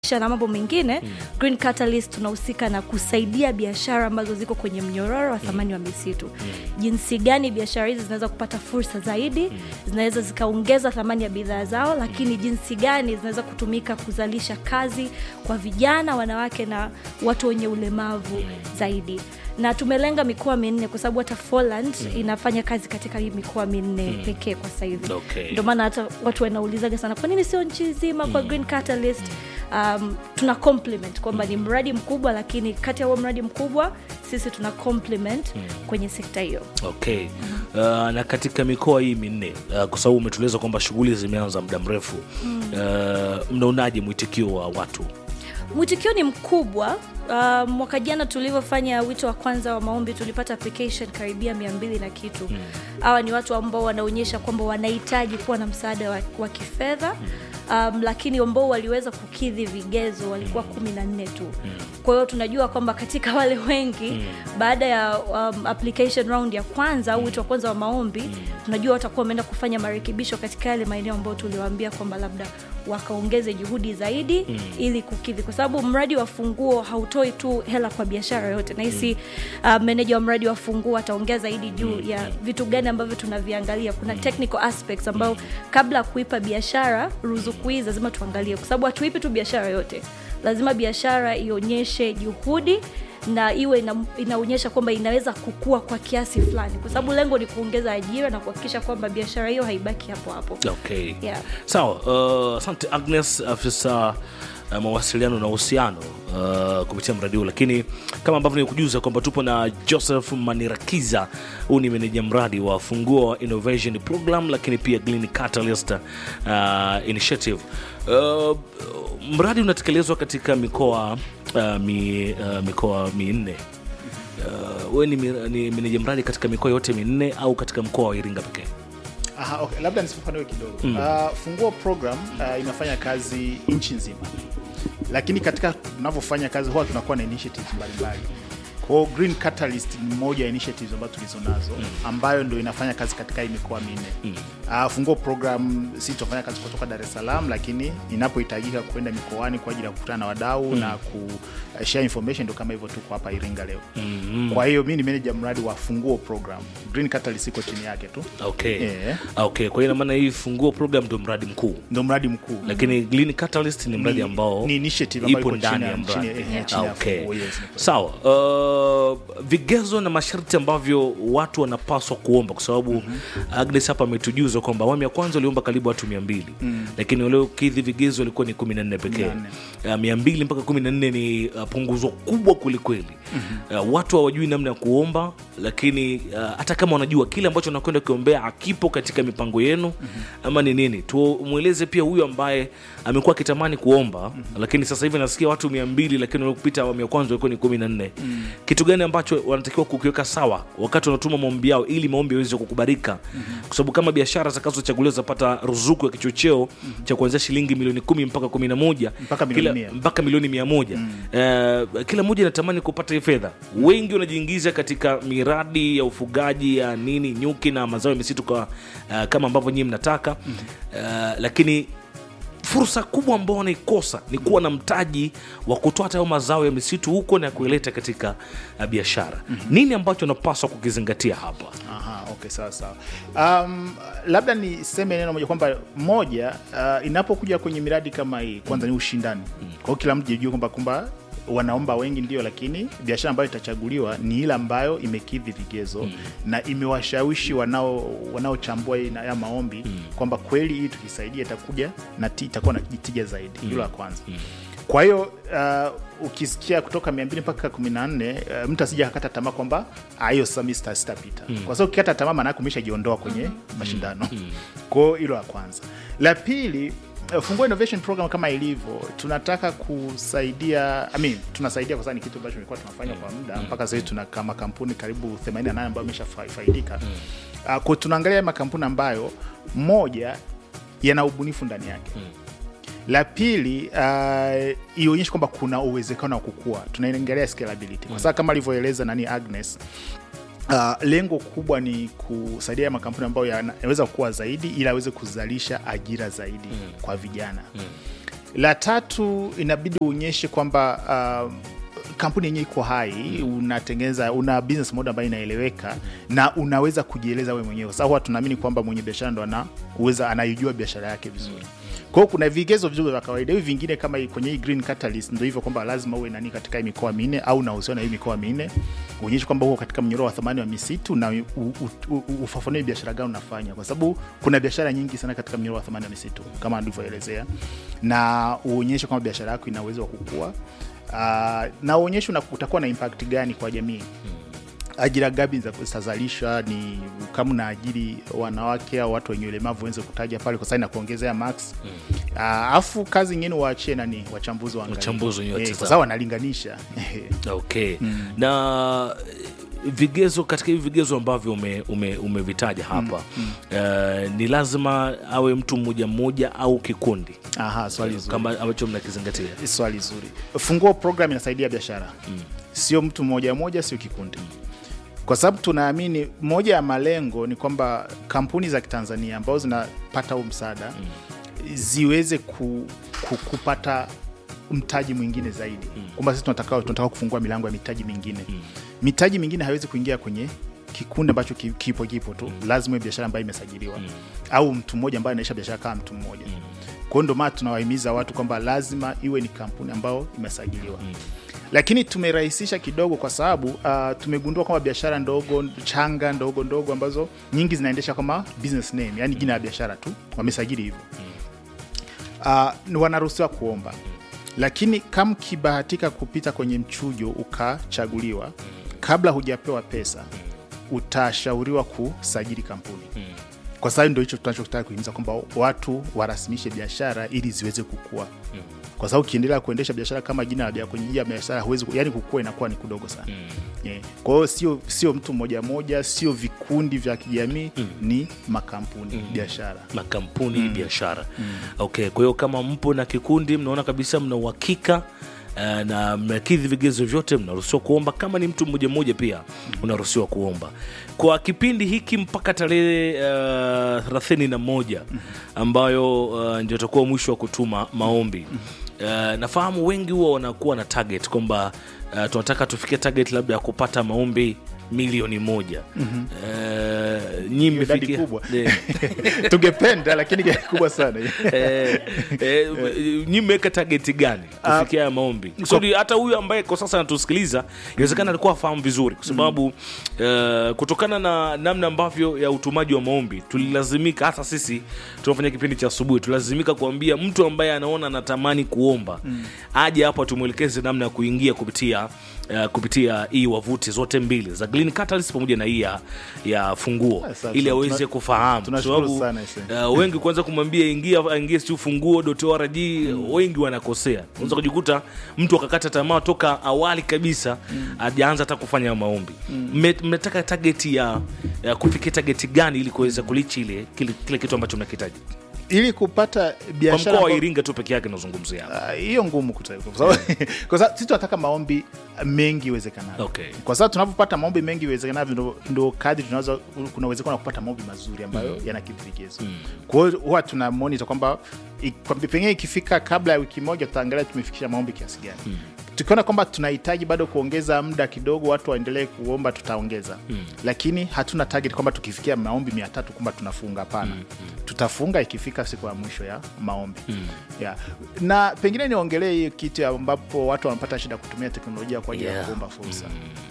na mambo mengine mm. Green Catalyst tunahusika na kusaidia biashara ambazo ziko kwenye mnyororo wa thamani wa misitu mm. jinsi gani biashara hizi zinaweza kupata fursa zaidi mm. zinaweza zikaongeza thamani ya bidhaa zao lakini jinsi gani zinaweza kutumika kuzalisha kazi kwa vijana wanawake na watu wenye ulemavu mm. zaidi na tumelenga mikoa minne kwa sababu hata Poland mm. inafanya kazi katika hii mikoa minne mm. pekee kwa sasa hivi Okay. ndio maana hata watu wanaulizaga sana kwa nini sio nchi nzima kwa Green Catalyst um, tuna compliment kwamba ni mradi mkubwa lakini kati ya huo mradi mkubwa sisi tuna compliment kwenye sekta hiyo okay uh, na katika mikoa hii minne uh, kwa sababu umetueleza kwamba shughuli zimeanza muda mrefu uh, mnaonaje mwitikio wa watu mwitikio ni mkubwa uh, mwaka jana tulivyofanya wito wa kwanza wa maombi tulipata application karibia mia mbili na kitu hawa ni watu ambao wanaonyesha kwamba wanahitaji kuwa na msaada wa, wa kifedha um, lakini ambao waliweza kukidhi vigezo walikuwa kumi na nne tu kwa hiyo tunajua kwamba katika wale wengi baada ya um, application round ya kwanza au wito wa kwanza wa maombi tunajua watakuwa wameenda kufanya marekebisho katika yale maeneo ambayo tuliwaambia kwamba labda wakaongeze juhudi zaidi mm. ili kukidhi kwa sababu mradi wa funguo hautoi tu hela kwa biashara yote nahisi mm. uh, meneja wa mradi wa funguo ataongea zaidi juu mm. ya vitu gani ambavyo tunaviangalia kuna technical aspects ambayo kabla ya kuipa biashara ruzuku hii lazima tuangalie kwa sababu hatuipi tu biashara yote lazima biashara ionyeshe juhudi na iwe ina, inaonyesha kwamba inaweza kukua kwa kiasi fulani kwa sababu lengo ni kuongeza ajira na kuhakikisha kwamba biashara hiyo haibaki hapo hapo okay Yeah. sawa uh, asante agnes afisa uh, mawasiliano na uhusiano uh, kupitia mradi huu lakini kama ambavyo nikujuza kwamba tupo na joseph manirakiza huu ni meneja mradi wa funguo innovation program lakini pia Green Catalyst uh, initiative uh, mradi unatekelezwa katika mikoa uh, mi, uh, mikoa minne uh, we ni, mi- ni meneja mradi katika mikoa yote minne au katika mkoa wa iringa pekee Aha, okay. labda nisifafanue kidogo mm. uh, funguo program uh, inafanya kazi nchi nzima lakini katika tunavyofanya kazi huwa tunakuwa na initiatives mbalimbali kwao green catalyst ni moja ya initiatives ambazo tulizo nazo mm. ambayo ndio inafanya kazi katika hii mikoa minne mm. uh, funguo program si tunafanya kazi kutoka dar es salaam lakini inapohitajika kwenda mikoani kwa ajili ya kukutana na wadau mm. na ku uh, share information ndio kama hivyo tuko hapa iringa leo mm. kwa hiyo mi ni manager mradi wa funguo program green catalyst iko chini yake tu okay Yeah. okay kwa hiyo inamaana hii funguo program ndio mradi mkuu ndo mradi mkuu lakini Green Catalyst ni mradi Ni- ambao ni initiative ambayo ipo iko ndani chini ya ya- mradi chini ya- eh, chini ya okay. funguo, yes, ni kweli. sawa uh, vigezo na masharti ambavyo watu wanapaswa kuomba kwa sababu mm-hmm. Agnes hapa ametujuza kwamba awamu ya kwanza waliomba karibu watu mia mbili mm. lakini waliokidhi vigezo walikuwa ni kumi na nne pekee uh, mia mbili mpaka kumi na nne ni uh, punguzo kubwa kwelikweli mm-hmm. uh, watu hawajui namna ya kuomba lakini uh, hata kama wanajua kile ambacho wanakwenda kiombea akipo katika mipango yenu mm-hmm. ama ni nini tumweleze pia huyu ambaye amekuwa akitamani kuomba mm-hmm. lakini sasa hivi nasikia watu mia mbili lakini waliopita awamu ya kwanza walikuwa ni kumi na nne mm-hmm. kitu gani ambacho wanatakiwa kukiweka sawa wakati wanatuma maombi yao ili maombi yaweze kukubalika mm-hmm. kwa sababu kama biashara zitakazochaguliwa zapata ruzuku ya kichocheo mm-hmm. cha kuanzia shilingi milioni kumi mpaka kumi na moja Mpaka milioni kila- mia. mpaka milioni mia moja mm. uh, kila mmoja anatamani kupata hii fedha wengi wanajiingiza katika miradi ya ufugaji ya nini nyuki na mazao ya misitu kwa, uh, kama ambavyo nyii mnataka mm. uh, lakini fursa kubwa ambao wanaikosa ni kuwa na mtaji wa kutoa hata hayo mazao ya misitu huko na kuileta katika uh, biashara mm-hmm. nini ambacho unapaswa kukizingatia hapa Aha, okay, sawa sawa. Um, labda niseme neno moja kwamba moja, uh, inapokuja kwenye miradi kama hii, kwanza ni ushindani. Kwa hiyo kila mtu jijue kwamba kwamba wanaomba wengi ndio, lakini biashara ambayo itachaguliwa ni ile ambayo imekidhi vigezo mm. na imewashawishi wanao wanaochambua hii na- ya maombi mm. kwamba kweli hii tukisaidia itakuja na ti- itakuwa na tija zaidi. Hilo la kwanza mm. Kwa hiyo uh, ukisikia kutoka mia mbili mpaka kumi na nne uh, mtu asija akakata tamaa kwamba "Ah, hiyo sasa mimi sita- sitapita mm. kwa sababu ukikata tamaa maanake umeshajiondoa kwenye mashindano mm. kwa hiyo hilo la kwanza. La pili uh, Funguo Innovation Program kama ilivyo, tunataka kusaidia I mean, tunasaidia kwa sababu ni kitu ambacho tulikuwa tunafanya kwa muda mpaka sasa hivi tuna kama kampuni karibu 88 ambayo ameshafaidika mm. uh, kwa tunaangalia makampuni ambayo moja yana ubunifu ndani yake mm la pili uh, ionyeshe kwamba kuna uwezekano wa kukua tunaangalia scalability kwa sababu kama alivyoeleza nani agnes Uh, lengo kubwa ni kusaidia haya makampuni ambayo yana- yanaweza kukua zaidi ili aweze kuzalisha ajira zaidi mm. kwa vijana mm. la tatu inabidi uonyeshe kwamba uh, kampuni yenyewe iko hai unatengeneza una business model ambayo inaeleweka na unaweza kujieleza wewe mwenyewe kwa sababu huwa tunaamini kwamba mwenye biashara ndo ana uweza anaijua biashara yake vizuri kwa hiyo kuna vigezo vizuri vya kawaida hivi vingine kama hii- kwenye hii green catalyst ndo hivyo kwamba lazima uwe nani katika hii mikoa minne au unahusiana na hii mikoa minne uonyeshe kwamba uko katika mnyororo wa thamani wa misitu na u- u- u- u- ufafanue biashara gani unafanya kwa sababu kuna biashara nyingi sana katika mnyororo wa thamani wa misitu kama nilivyoelezea na uonyeshe kwamba biashara yako ina uwezo wa kukua uh, na uonyeshe una- utakuwa na impact gani kwa jamii ajira gapi za- zitazalishwa ni kama unaajiri wanawake au watu wenye ulemavu wenze kutaja pale kwa sababu inakuongezea max alafu kazi ingine waachie nani wachambuzi waangalie. Wachambuzi wenyewe Eh, watazame. kwa sababu wanalinganisha okay na eh, vigezo katika hivi vigezo ambavyo ume- ume- umevitaja hapa eh, ni lazima awe mtu mmoja mmoja au kikundi Aha, swali zuri. kama ambacho mnakizingatia swali zuri funguo program inasaidia biashara sio mtu mmoja mmoja sio kikundi kwa sababu tunaamini moja ya malengo ni kwamba kampuni za kitanzania ambazo zinapata huu msaada ziweze ku, ku, kupata mtaji mwingine zaidi kwamba sisi tunataka, tunataka kufungua milango ya mitaji mingine mitaji mingine haiwezi kuingia kwenye kikundi ambacho ki- kipo kipo tu lazima iwe biashara ambayo imesajiliwa au mtu mmoja ambaye anaisha biashara kama mtu mmoja kwa hiyo ndio maana tunawahimiza watu kwamba lazima iwe ni kampuni ambayo imesajiliwa lakini tumerahisisha kidogo kwa sababu uh, tumegundua kwamba biashara ndogo changa ndogo ndogo ambazo nyingi zinaendesha kama business name yani jina la biashara tu wamesajili hivyo uh, ni wanaruhusiwa kuomba lakini kama ukibahatika kupita kwenye mchujo ukachaguliwa kabla hujapewa pesa utashauriwa kusajili kampuni kwa sababu ndo hicho tunachotaka kuhimiza kwamba watu warasimishe biashara ili ziweze kukua kwa sababu ukiendelea kuendesha biashara kama jina la bia- kwenye jina la biashara huwezi ku- yani kukua inakuwa ni kudogo sana yeah. kwa hiyo sio sio mtu mmoja moja sio vikundi vya kijamii ni makampuni biashara makampuni biashara okay kwa hiyo kama mpo na kikundi mnaona kabisa mna uhakika eh, na mnakidhi vigezo vyote mnaruhusiwa kuomba kama ni mtu mmoja mmoja pia unaruhusiwa kuomba kwa kipindi hiki mpaka tarehe thelathini na moja ambayo uh, ndio itakuwa mwisho wa kutuma maombi uh, nafahamu wengi huwa wanakuwa na target kwamba uh, tunataka tufikie target labda ya kupata maombi milioni moja mm-hmm. uh, nyi Hiyo idadi mmefikia kubwa. Yeah. tungependa lakini gari kubwa sana eh, eh, nyi mmeweka tageti gani kufikia haya maombi kusudi hata huyu ambaye kwa sasa anatusikiliza inawezekana alikuwa afahamu vizuri kwa sababu eh, kutokana na namna ambavyo ya utumaji wa maombi tulilazimika hata sisi tunafanya kipindi cha asubuhi tulilazimika kuambia mtu ambaye anaona anatamani kuomba aje hapo tumwelekeze namna ya kuingia kupitia Uh, kupitia hii wavuti zote mbili za Green Catalyst pamoja na hii ya, ya funguo Asante. ili aweze Tuna- kufahamu tunashukuru Sababu, sana, ise. Uh, wengi kwanza kumwambia ingia ingia siu funguo.org wengi wanakosea unaweza kujikuta mtu akakata tamaa toka awali kabisa ajaanza hata kufanya maombi Mme- mmetaka tageti ya, ya kufikia tageti gani ili kuweza kulichi ile kile, kile kitu ambacho mnakitaji ili kupata kwa biashara mkoa wa ambao- iringa tu peke yake nazungumzia hapa. Ah, hiyo ngumu kutaifa kwa sababu kwa sababu sisi tunataka maombi mengi iwezekanavyo Okay. kwa sababu tunavyopata maombi mengi iwezekanavyo ndo, ndo kadri tunaweza kuna uwezekano wa kupata maombi mazuri ambayo yanakidhi vigezo kwa hiyo huwa tuna monitor kwamba i- kwa- pengine ikifika kabla ya wiki moja tutaangalia tumefikisha maombi kiasi gani tukiona kwamba tunahitaji bado kuongeza muda kidogo watu waendelee kuomba tutaongeza lakini hatuna target kwamba tukifikia maombi mia tatu kwamba tunafunga hapana tutafunga ikifika siku ya mwisho ya maombi yeah. na pengine niongelee hii kitu ambapo watu wanapata shida kutumia teknolojia kwa ajili ya Yeah. kuomba fursa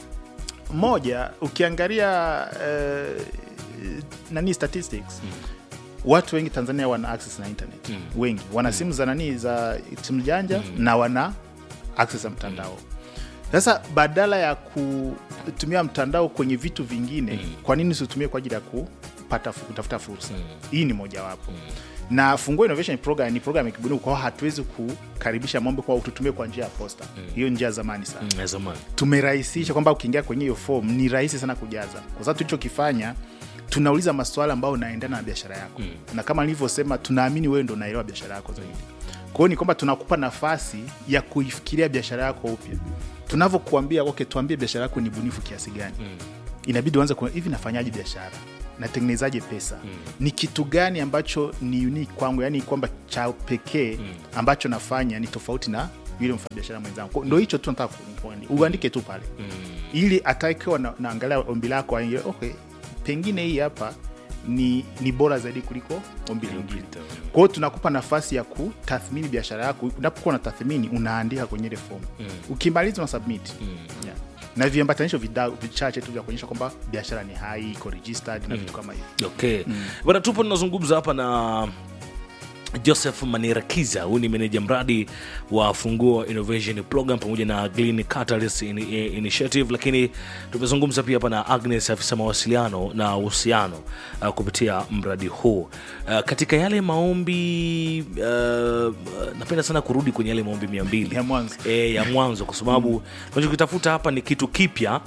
moja ukiangalia uh, nani statistics watu wengi tanzania wana access na internet wengi wana simu za nani za simu janja na wana access ya mtandao sasa badala ya kutumia mtandao kwenye vitu vingine kwa nini usitumie kwa ajili ya kupata kutafuta fursa hii ni mojawapo na funguo innovation program ni program ya kibunifu kwao hatuwezi kukaribisha mambo kwa tutumie kwa njia ya posta hiyo njia ya zamani sana Mm, ya zamani tumerahisisha kwamba ukiingia kwenye hiyo form ni rahisi sana kujaza kwa sababu tulichokifanya tunauliza maswala ambayo unaendana na biashara yako na kama nilivyosema tunaamini wewe ndo unaelewa biashara yako zaidi kwa hiyo ni kwamba tunakupa nafasi ya kuifikiria biashara yako upya tunavyokuambia okay tuambie biashara yako ni bunifu kiasi gani inabidi uanze ku hivi nafanyaje biashara natengenezaje pesa ni kitu gani ambacho ni unique kwangu yani kwamba cha pekee ambacho nafanya ni tofauti na yule mfanyabiashara mwenzangu Kwa- ndo hicho tu nataka ku- ku- uandike tu pale ili atakiwa na, naangalia ombi lako aingie, okay pengine hii hapa ni, ni bora zaidi kuliko ombi lingine kwa hiyo tunakupa nafasi ya kutathmini biashara yako unapokuwa na tathmini unaandika kwenye ile fomu ukimaliza una submit yeah. na viambatanisho vida- vichache tu vya kuonyesha kwamba biashara ni hai iko registered na vitu kama hivyo okay bana tupo tunazungumza hapa na joseph manirakiza huyu ni meneja mradi wa funguo innovation program pamoja na Green Catalyst In- In- initiative lakini tumezungumza pia hapa na agnes afisa mawasiliano na uhusiano uh, kupitia mradi huu uh, katika yale maombi uh, napenda sana kurudi kwenye yale maombi mia mbili Ya mwanzo. e, ya mwanzo kwa sababu tunachokitafuta hapa ni kitu kipya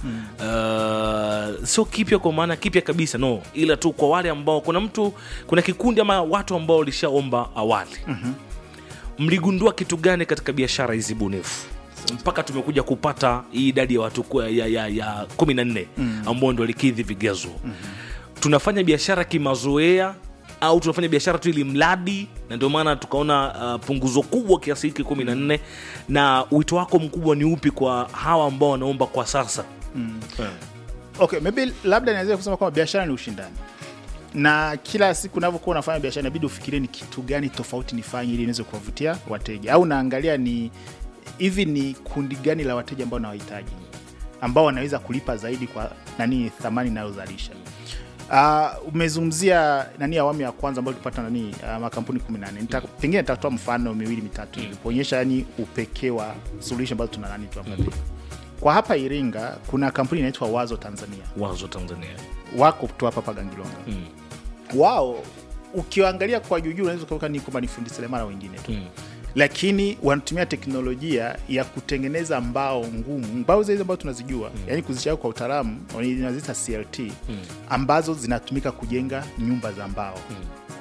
uh, sio kipya kwa maana kipya kabisa no ila tu kwa wale ambao kuna mtu kuna kikundi ama watu ambao walishaomba awali mligundua kitu gani katika biashara hizi bunifu mpaka tumekuja kupata hii idadi ya watu ku- ya, ya, ya kumi na nne ambao ndo walikidhi vigezo tunafanya biashara kimazoea au tunafanya biashara tu ili mradi na ndio maana tukaona uh, punguzo kubwa kiasi hiki kumi na nne na wito wako mkubwa ni upi kwa hawa ambao wanaomba kwa sasa Eh. okay maybe labda naweza kusema kwamba biashara ni ushindani na kila siku unavyokuwa unafanya biashara inabidi ufikirie ni kitu gani tofauti nifanye ili niweze kuwavutia wateja au naangalia ni hivi ni kundi gani la wateja ambao nawahitaji ambao wanaweza kulipa zaidi kwa nani thamani inayozalisha Uh, umezungumzia nani awamu ya kwanza ambayo tulipata nani uh, makampuni 14 Nita, pengine nitatoa mfano miwili mitatu hivi kuonyesha yani upekee wa suluhisho ambazo tuna nani tuangalie kwa hapa iringa kuna kampuni inaitwa wazo tanzania wazo tanzania wako tu hapa hapa Gangilonga Mm. wao ukiwaangalia kwa juujuu unaweza ukaona ni kwamba ni fundi seremala wengine tu Mm. lakini wanatumia teknolojia ya kutengeneza mbao ngumu mbao zile ambazo tunazijua mm. yani kuzishaga kwa utaalamu wanaziita clt mm. ambazo zinatumika kujenga nyumba za mbao mm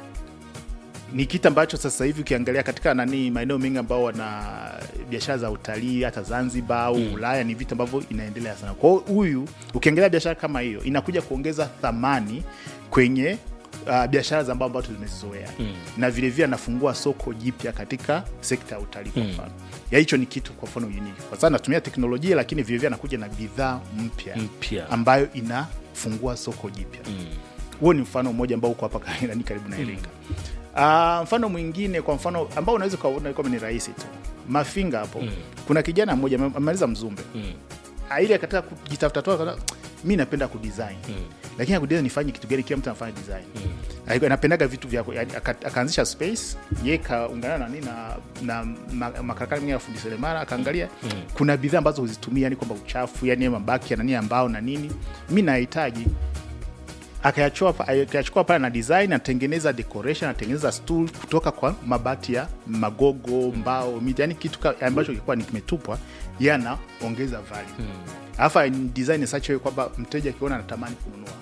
ni kitu ambacho sasa hivi ukiangalia katika nani maeneo mengi ambao wana biashara za utalii hata zanzibar au mm. ulaya ni vitu ambavyo inaendelea sana kwao huyu ukiangalia biashara kama hiyo inakuja kuongeza thamani kwenye uh, biashara za mbao ambazo tumezizoea mm. na vilevile anafungua soko jipya katika sekta ya utalii kwa mfano ya hicho ni kitu kwa mfano unique kwa sababu anatumia teknolojia lakini vilevile anakuja na bidhaa mpya Mpya. ambayo inafungua soko jipya huo ni mfano mmoja ambao uko hapa nani karibu na Iringa. Uh, mfano mwingine kwa mfano ambao unaweza ukaona kwamba ni rahisi tu mafinga hapo kuna kijana mmoja ame- amemaliza mzumbe Mm. Ah, ili akataka kujitafuta tu akaona mi napenda kudesign lakini akudesign nifanye kitu gani kila mtu anafanya design Alikuwa anapendaga vitu vya yani, aka- akaanzisha space ye kaungana na nini na, na ma- makarakana mengine ya fundi seremala akaangalia kuna bidhaa ambazo huzitumia yani kwamba uchafu yani mabaki ya nani ambao na nini mi nahitaji akayachukua pa- akayachukua pale na design anatengeneza decoration anatengeneza stool kutoka kwa mabati ya magogo mbao miti yani kitu ka- ambacho kilikuwa ni kimetupwa ye anaongeza value alafu mm. design in such a way kwamba mteja akiona anatamani kununua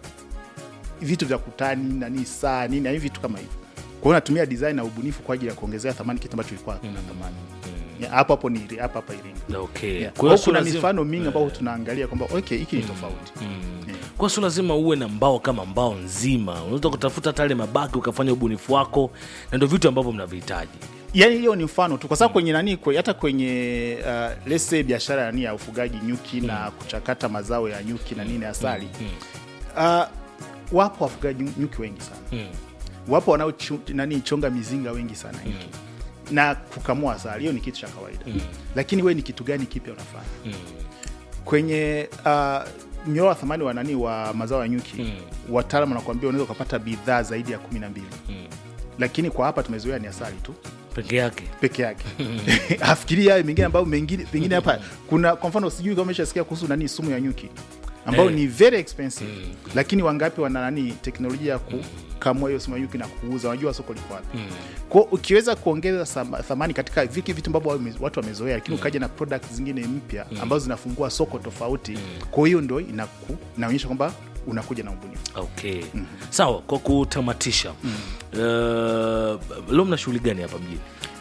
vitu vya kutani nani saa nini yani vitu kama hivyo kwa hiyo natumia design na ubunifu kwa ajili ya kuongezea thamani kitu ambacho kilikuwa mm. thamani Ya, hapo hapo ni hapa hapa Iringa okay. Yeah. Kwa Kwa hiyo hiyo sio kuna lazima- mifano mingi ambayo tunaangalia kwamba okay hiki ni tofauti kwa sio lazima uwe na mbao kama mbao nzima unaweza kutafuta hata yale mabaki ukafanya ubunifu wako na ndio vitu ambavyo mnavihitaji yani hiyo ni mfano tu kwa sababu kwenye nani kwe, hata kwenye uh, let's say biashara nani ya ufugaji nyuki na kuchakata mazao ya nyuki na nini asali uh, wapo wafugaji nyuki wengi sana Mm. wapo wanaochu- nani chonga mizinga wengi sana nyuki na kukamua asali hiyo ni kitu cha kawaida lakini we ni kitu gani kipya unafanya kwenye uh, mnyororo wa thamani wa nani wa mazao ya nyuki mm. wataalam wanakuambia unaweza ukapata bidhaa zaidi ya kumi na mbili lakini kwa hapa tumezoea ni asali tu peke yake peke yake afikiria hayo mengine ambayo mengine pengine hapa kuna kwa mfano sijui kama umeshasikia kuhusu nani sumu ya nyuki ambayo Eh. ni very expensive lakini wangapi wana nani teknolojia ya kukamua hiyo sumu ya nyuki na kuuza wanajua soko liko wapi kwao ukiweza kuongeza sama- thamani katika viki vitu ambavyo wame- watu wamezoea lakini ukaja na product zingine mpya ambazo zinafungua soko tofauti kwa hiyo ndo inaku- inaonyesha kwamba unakuja na ubunifu okay sawa kwa kutamatisha uh, leo mna shughuli gani hapa mjini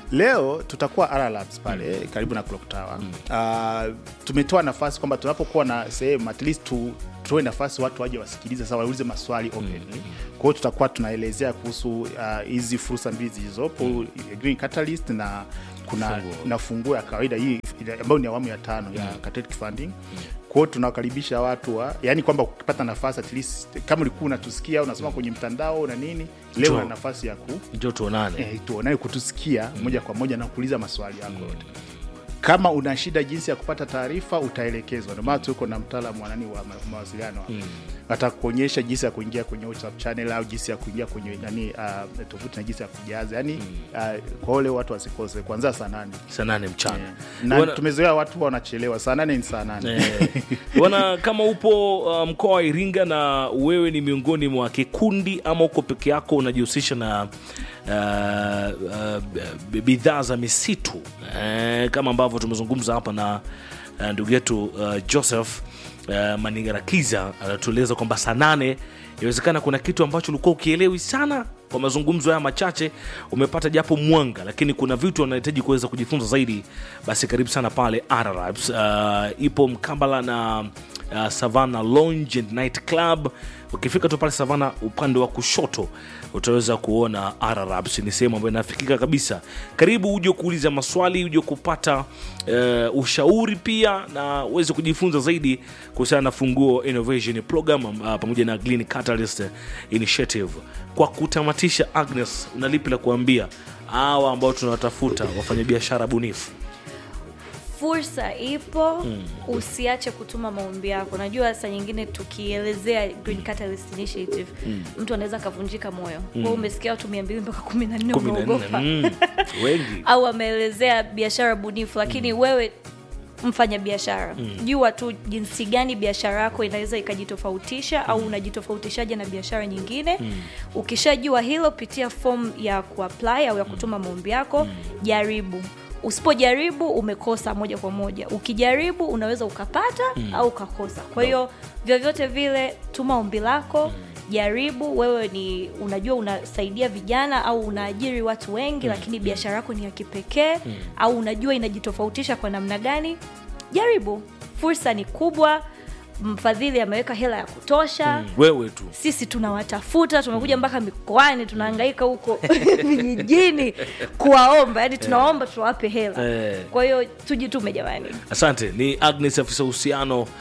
leo tutakuwa R Labs pale karibu na Clock Tower. Uh, tumetoa nafasi kwamba tunapokuwa na sehemu at least tu tutoe nafasi watu waje wasikilize sasa waulize maswali openly. Kwa hiyo tutakuwa tunaelezea kuhusu uh, hizi fursa mbili zilizopo Green Catalyst na kuna Funguo. na funguo ya kawaida hii ambayo ni awamu ya tano ya Catalytic Funding. Kwa hiyo tunawakaribisha watu wa, yani kwamba ukipata nafasi at least kama ulikuwa unatusikia unasoma kwenye mtandao na nini, leo Njoo. una nafasi ya ku njo tuonane eh, tuonaye kutusikia moja kwa moja na kuuliza maswali yako yote. Kama una shida jinsi ya kupata taarifa utaelekezwa. Ndio maana tuko na mtaalamu wa nani wa ma- mawasiliano atakuonyesha jinsi ya kuingia kwenye WhatsApp channel au jinsi ya kuingia kwenye nani uh, tovuti na jinsi ya kujaza yani uh, kwa wale watu wasikose kuanzia saa nane saa nane mchana Eh, na Bwana- tumezoea watu wanachelewa saa nane ni saa nane Eh, bwana kama upo uh, mkoa wa iringa na wewe ni miongoni mwa kikundi ama uko peke yako unajihusisha na uh, uh, b- bidhaa za misitu eh, kama ambavyo tumezungumza hapa na uh, ndugu yetu uh, joseph uh, maningarakiza anatueleza kwamba saa nane inawezekana kuna kitu ambacho ulikuwa ukielewi sana kwa mazungumzo haya machache umepata japo mwanga lakini kuna vitu wanahitaji kuweza kujifunza zaidi basi karibu sana pale Arabs. Uh, ipo mkabala na uh, savana lounge and night club ukifika tu pale savana upande wa kushoto utaweza kuona Arabs. ni sehemu ambayo inafikika kabisa karibu uje kuuliza maswali uje kupata uh, ushauri pia na uweze kujifunza zaidi kuhusiana na funguo innovation program uh, pamoja na Green Catalyst initiative kwa kutamatisha agnes una lipi la kuambia hawa ambao tunawatafuta wafanyabiashara bunifu fursa ipo usiache kutuma maombi yako najua saa nyingine tukielezea Green Catalyst Initiative mtu anaweza akavunjika moyo mm. umesikia watu mia mbili mpaka kumi na nne kumi na nne umeogopa mm, wengi au ameelezea biashara bunifu lakini wewe mfanya biashara jua tu jinsi gani biashara yako inaweza ikajitofautisha au unajitofautishaje na biashara nyingine ukishajua hilo pitia fomu ya kuapply au ya kutuma maombi yako jaribu usipojaribu umekosa moja kwa moja ukijaribu unaweza ukapata au ukakosa kwa hiyo vyovyote vile tuma ombi lako jaribu wewe ni unajua unasaidia vijana au unaajiri watu wengi lakini biashara yako ni ya kipekee au unajua inajitofautisha kwa namna gani jaribu fursa ni kubwa mfadhili ameweka hela ya kutosha wewe tu sisi tunawatafuta tumekuja mpaka mikoani tunahangaika huko vijijini kuwaomba yani tunawaomba tuwape hela Eh. kwa hiyo tujitume jamani asante ni agnes afisa uhusiano uh,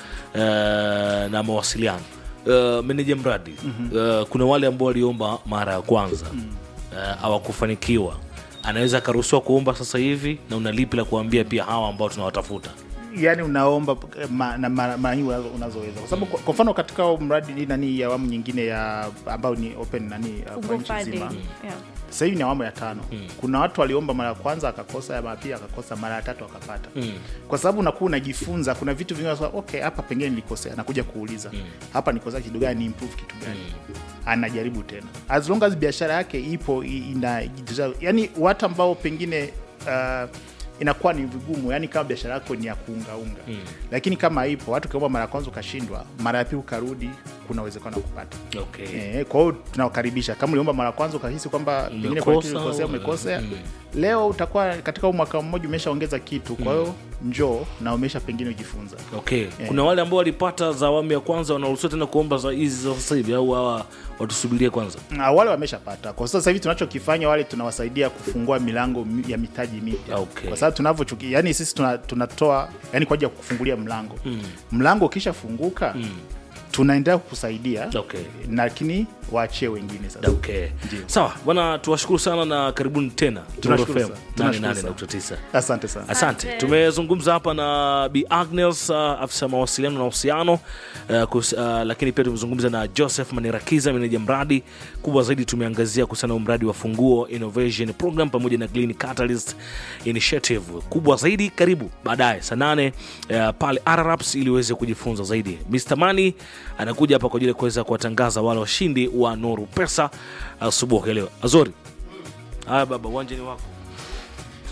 na mawasiliano uh, meneja mradi uh, kuna wale ambao waliomba mara ya kwanza uh, hawakufanikiwa anaweza akaruhusiwa kuomba sasa hivi na una lipi la kuambia pia hawa ambao tunawatafuta yani unaomba eh, ma, na mara mara nyingi unazo- unazoweza kwa sababu kwa- kwa mfano katika mradi ni nani ya awamu nyingine ya ambayo ni open nani uh, kwa Fungo nchi funding. nzima Yeah. sasa hivi ni awamu ya tano kuna watu waliomba mara ya kwanza akakosa ya mara pili akakosa mara ya tatu akapata kwa sababu unakuwa unajifunza kuna vitu vingi unasema, okay hapa pengine nilikosea anakuja kuuliza hapa nikosea kitu gani ni improve kitu gani anajaribu tena as long as biashara yake ipo i- ina yani watu ambao pengine uh, inakuwa ni vigumu yani kama biashara yako ni ya kuungaunga mm. lakini kama ipo watu ukiomba mara ya kwanza ukashindwa mara ya pili ukarudi kuna uwezekano wa kupata okay. Eh, kwa hiyo tunawakaribisha kama uliomba mara ya kwanza ukahisi kwamba pengine Umekosa, kwa kitu ulikosea umekosea leo utakuwa katika huu mwaka mmoja umeshaongeza kitu kwa hiyo njoo na umesha pengine ujifunza okay. kuna wale ambao walipata za awamu ya kwanza wanaruhusiwa tena kuomba za hizi za sasa hivi au hawa watusubirie kwanza Na wale wameshapata kwa sasa hivi tunachokifanya wale tunawasaidia kufungua milango mi- ya mitaji mipya Okay. kwa sababu tunavyochuki yani sisi tuna- tunatoa yani kwa ajili ya kufungulia mlango mlango ukishafunguka tunaendelea kukusaidia Okay. lakini waachie wengine sasa okay. sawa bwana tuwashukuru sana na karibuni tena Tunashukuru Nuru FM sana. Tunashukuru 88.9 asante sana asante Asante. tumezungumza hapa na b agnes uh, afisa mawasiliano na uhusiano uh, kus- uh, lakini pia tumezungumza na joseph manirakiza meneja mradi kubwa zaidi tumeangazia kuhusiana na mradi wa funguo innovation program pamoja na Green Catalyst initiative kubwa zaidi karibu baadaye saa nane uh, pale Araraps ili uweze kujifunza zaidi Mr. Mani anakuja hapa kwa ajili ya kuweza kuwatangaza wale washindi wa Noru Pesa asubuhi ya leo Azori haya baba uwanja ni wako